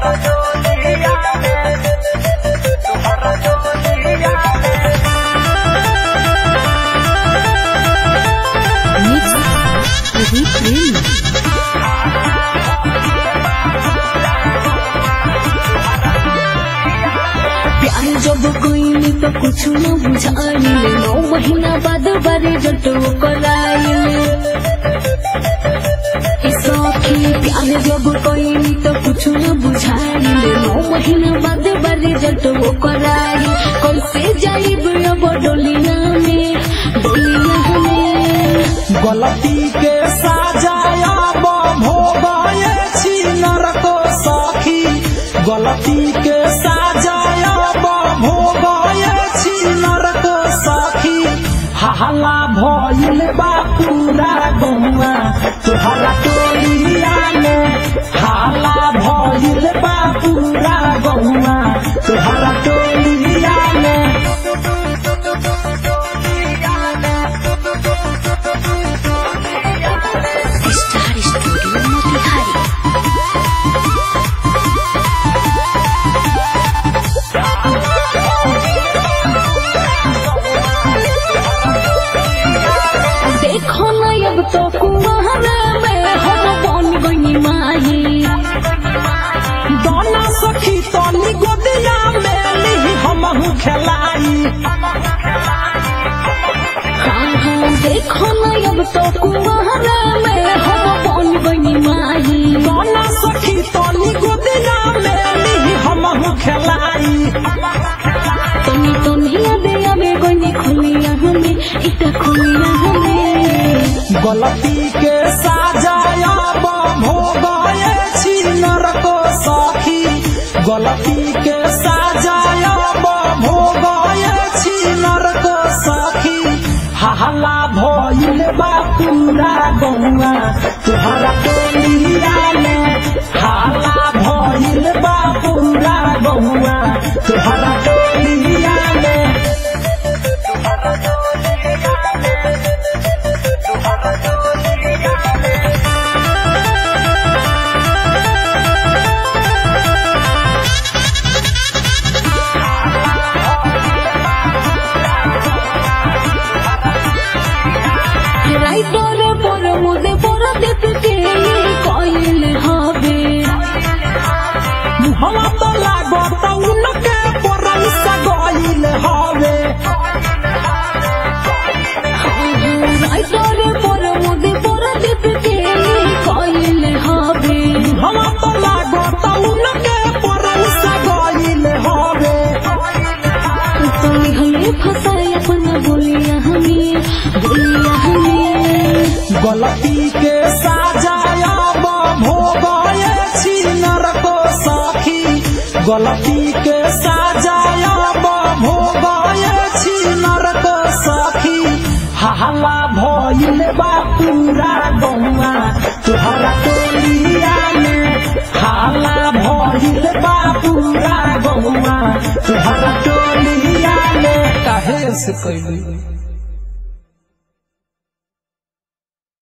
Mix Edit Remix. प्यार जब कोई तो कुछ न बुझाइले नौ महीना बाद बारे जटो कराइले सखी प्यार जब कोई तो कुछ न बुझाइले नौ महीना बाद बारे जटो कराइले कैसे जाइब अब डोलिया में डोलिया में गलती के साजाया भोगाए छी नरको सखी गलती के साजाया भोगाए छी नरको सखी हल्ला भइल बा पूरा गौआ तोहरा टोलिया में हल्ला भइल बा पूरा गौआ तोहरा टोलिया में स्टार स्टूडियो मोतिहारी देखो न अब तो कुआरा में हम बन गई माही दाना सखी तनी गोदिया में ली हमहू खेलाई हाँ हाँ देखो न अब तो कुआरा में हम बन गई माही दाना सखी तनी गोदिया में ली हमहू खेलाई तनी तनी दे अबे गई खुलिया हमें इता खुलिया हमें गलती के साजाया भोगाए छी नरको सखी गलती के साजाया भोगाए छी नरको सखी हल्ला भइल बा पूरा गौआ तुहरा टोलिया में हल्ला भइल बा पूरा गौआ तुहरा टोलिया में রাইতর পর মুদে পর দেখতে কইলে হবে मुहवा तो लागत उनके परैसा गइल हवे রাইতর পর মুদে পর দেখতে কইলে হবে मुहवा तो लागत उनके परैसा गइल हवे তুমি হলে ফসাই अपना बोलिया हमें बोलिया हमें गलती के साजाया भोगाए छी नरको सखी गलती के साजाया भोगाए छी नरको सखी हल्ला भइल बा पूरा गौआ तुहरा टोलिया में हल्ला भइल बा पूरा गौआ तुहरा टोलिया में काहे से कैली